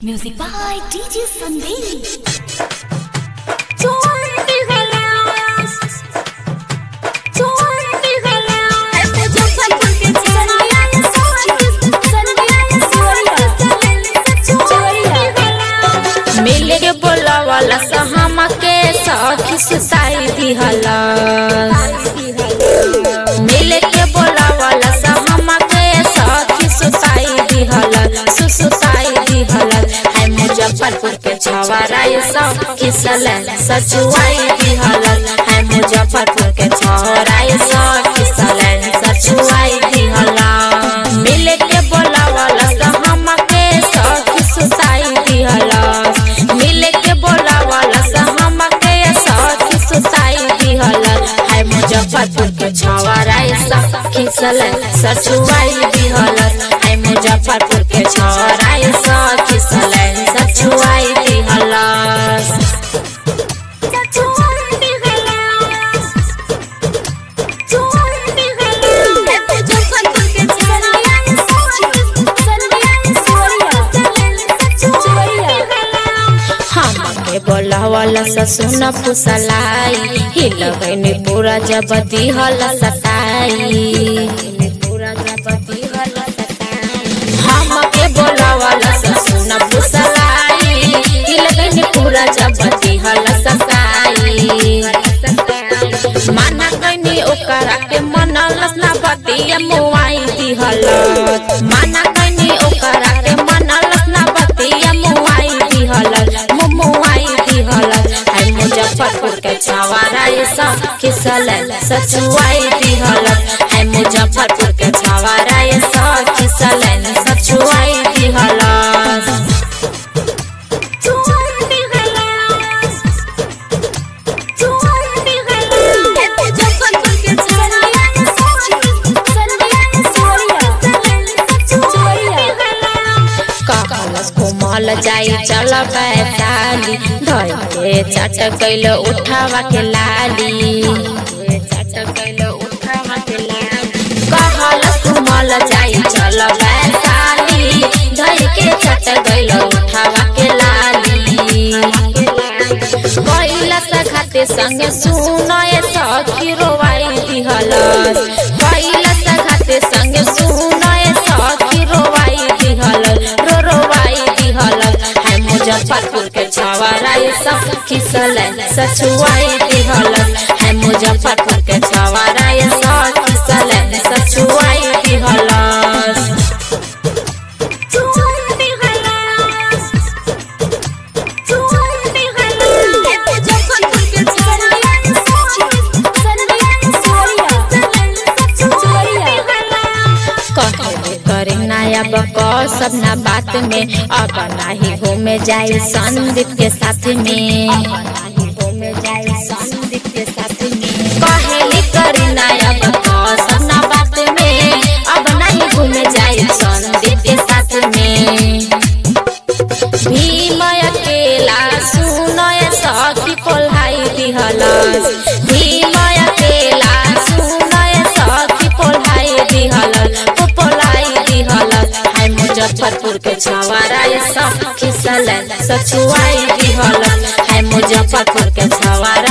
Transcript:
Music by DJ Sandeep. मिल के बोलावाला सहमा के सखी सुताई दिहला मिल के बोलावाला सहमा के सखी सुताई दिहला सुसुताई दिहला है मुजफ्फरपुर के छवाराई सखी सले सचुआई दिहला है मुजफ्फरपुर के छवाराई सखी सले सचुआई दिहला मिल के बोलावाला सहमा के सखी सुताई दिहला मिल के बोलावाला सहमा के सखी सुताई दिहला है मुजफ्फरपुर के छवाराई सखी सले सचुआई दिहला है मुजफ्फरपुर के छवाराई सखी सले सचुआई दिहला हमके बोलावाला ससुन फुसलाई हिल गईनी पूरा जब दिहल सताई पूरा जब दिहल सताई हमके बोलावाला ससुन फुसलाई हिल गईनी पूरा जब दिहल सताई माना गईनी ओकरा के मनलस ना बतिया मुआई दिहल माना गईनी ओकरा के मनलस ना बतिया मुआई दिहल मुमुआई दिहल है मुजफ्फरपुर के छवारा ये सब किसल सचुआई दिहल है मुजफ्फरपुर के छवारा ये सब किसल सचुआई दिहल कहलस घुमल जाई चल बैताली धर के चट कैल उठावा के लाली चट कैल उठावा के लाली कहलस घुमल जाई चल बैताली धर के चट कैल उठावा के लाली कैलस खाते संगे सुनय सखी रोवाई दिहलस कैलस खाते संगे सुनय सखी रोवाई दिहल रो रोवाई दिहल है मुजफ्फरपुर के छवारा ये सब खिसल सचुआई दिहल है मुजफ्फरपुर के छवारा ये सब खिसल सचुआई दिहल कहले करे नया बक सब ना बात में अब नाही घूमे जाए संदीप के साथ में घूमे जाए संदीप के साथ में कहले करे नया बक सब ना बात में अब नहीं घूमे जाए संदीप के साथ में भीम अकेला सुनय सखी कोल्हाई दिहलस भीम अकेला सुनय सखी कोल्हाई दिहलस पोलाई दिहलस है मुजफ्फरपुर के छवारा ये सब खिसल सचुआई दिहलस है मुजफ्फरपुर के छवारा